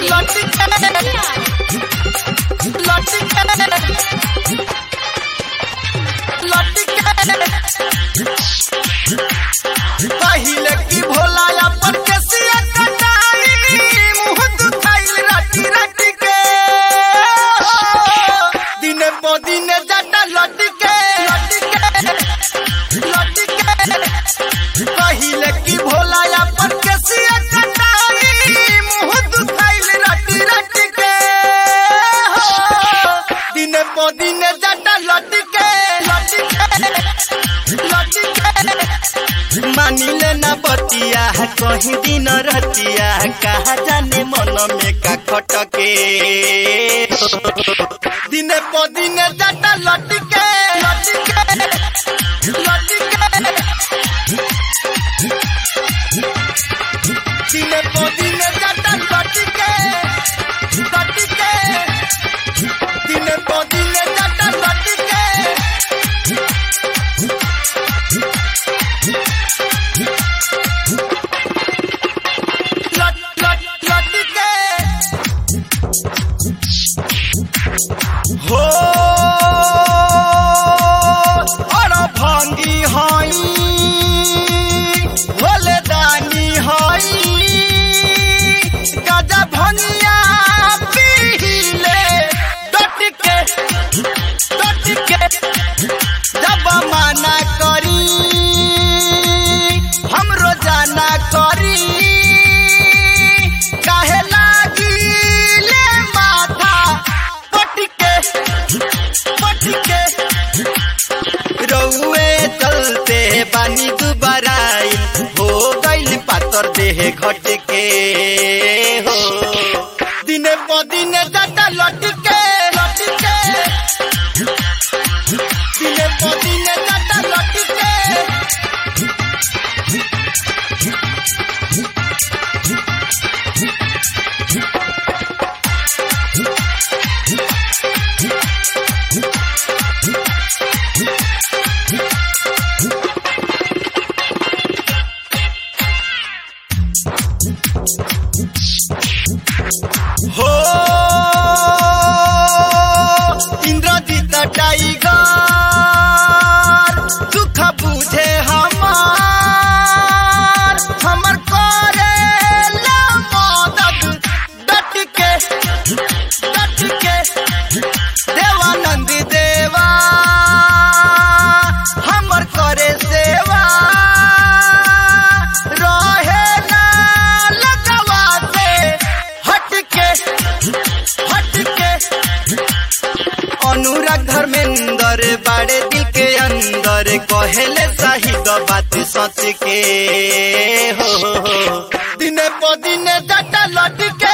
पहिले की भोला अपन के सिया कटाई मुंह दुखाइल राती राती के दिने पो दिने जाटा लटी के लटी के पहिले की भोला अपन के सिया कटाई मुंह दुखाइल राती राती के दिने पो दिने जाटा लटी के लटी के लटी के मानिले न बतिया कहीं दिन रतिया कहा जाने मन में का खटके दिने प दिने जाता लटके लटके लटके दिने प दिने जाता लटके लटके दिने प दिने जाता लटके लट लट लटके हो और भांगी हई भोले दानी हई गजा भंगिया पीले डटके डटके जब माना करी हम रोजाना करी काहे लागी ले माथा पटके पटके रउए चलते बानी दुबाराई हो गइल पातर देह घटके हो दिने प दिने जाता लटके लटके दिने प दिने जाता लटके हो इंद्रजीत टाइगर दुख बुझे हमार हमर करे ला मदद डट के डट के देवानंद देवा हमर करे सेवा रहे ना लगवा से हटके हटके अनुराग धर्मेंद्र बाड़े दिल के अंदर कहेले शाहिद बात सच के हो दिने प दिने जाता लटके